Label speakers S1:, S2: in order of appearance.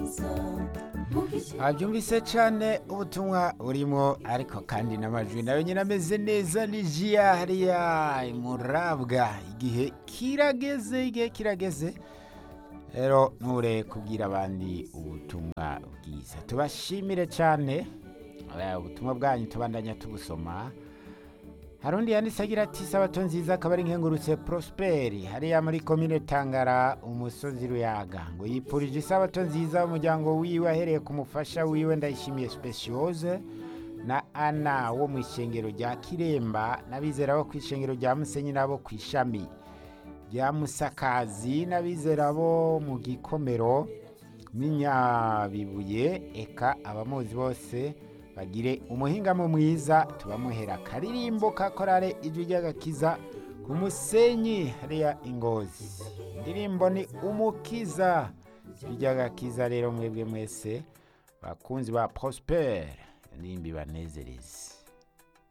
S1: abyumvise cyane ubutumwa burimo ariko kandi n'amajwi nayo nyine ameze neza ni jiya hariya murabwa igihe kirageze igihe kirageze rero nture kubwira abandi ubutumwa bwiza tubashimire cyane Eh, ubutumwa bwanyu tubandanya tubusoma hari undi yanditse agira ati sabato nziza akaba ari nkengurutse prosperi hariya muri komine tangara umusozi ruyaga ngo yipfurije isabato nziza umuryango wiwe ahereye ku mufasha wiwe ndayishimiye speciose na ana wo mu ishengero rya kiremba n'abizera bo ku ishengero rya musenyi n'abo ku ishami rya musakazi n'abizera bo mu gikomero n'inyabibuye eka abamuzi bose bagire umuhingamo mwiza tubamuhera akaririmbo ka korale ijwi ry'agakiza ku musenyi hariya ingozi indirimbo ni umukiza ijwi ry'agakiza rero mwebwe mwese bakunzi ba prospere indirimbo ibanezereze